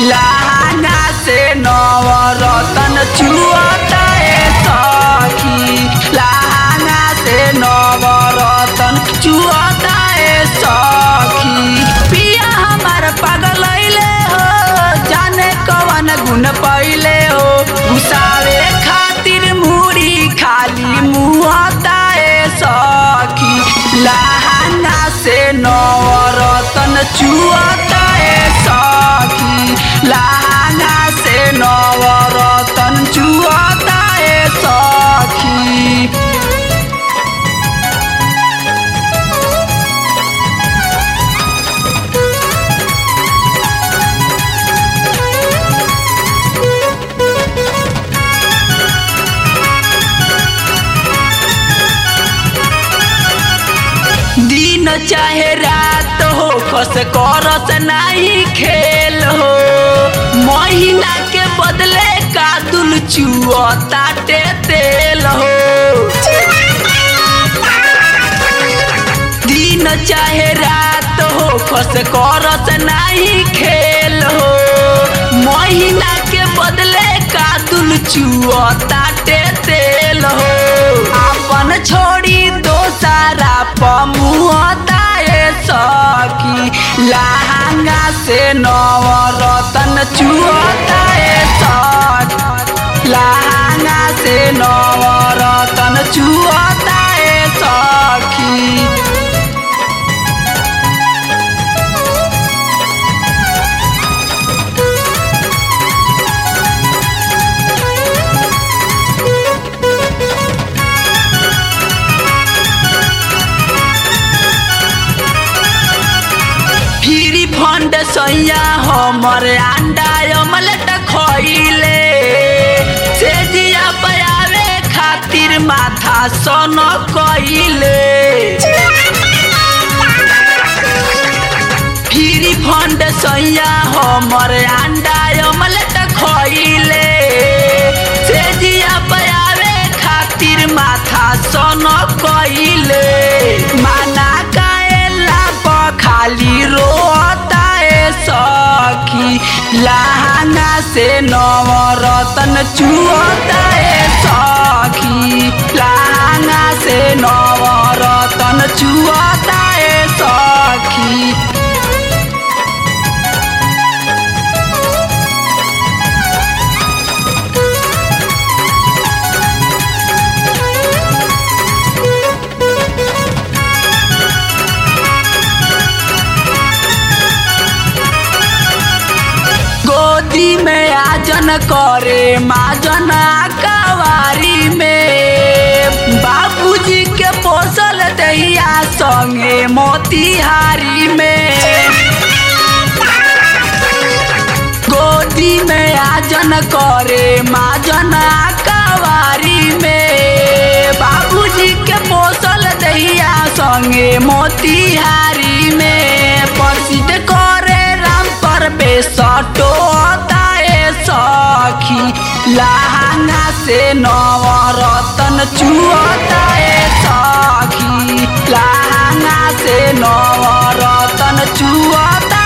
लहंगा से नवरतन चुअता ए सखी लहंगा से नवरतन चुअता ए सखी पिया हमार पगलैले हो जाने कवन गुण पहिले हो घुसावे खातिर मुड़ी खाली मुहता ए सखी लहंगा से नवरतन चुअता ए सखी लहंगा से नवरतन चुअता ए सखी दिन चाहे रात हो खस करस नहीं खेल हो महीना के बदले का दुल चुअताटे तेल हो दिन चाहे रात हो खस करस नहीं खेल हो महीना के बदले का दुल चुअताटे तेल हो अपन छोड़ी दोसारा पमुहता ए सखी लहंगा से नवरतन चुअता ए सखी लहंगा से नवरतन चुअता ए सखी फ्री फंड सैया हमर अंडा अमलेट खइले से जिया पयावे खातिर माथा सन कइले फ्री फंड सैया हमर अंडा अमलेट खइले से जिया पयावे खातिर माथा सन कइले माना काएला प खाली रोता ए सखी लहंगा से नवरतन चुअता ए सखी लहंगा से नवरतन चुअता ए सखी गोदी में आजन करे माजन कवारी में बाबूजी के पोसल दहिया संगे मोतिहारी में गोदी में आजन करे माजन कवारी में बाबूजी के पोसल दहिया संगे मोतिहारी में प्रसिद्ध करे राम पर बेसटोता ए सखी लहंगा से नवरतन चुअता ए सखी लहंगा से नवरतन चुअता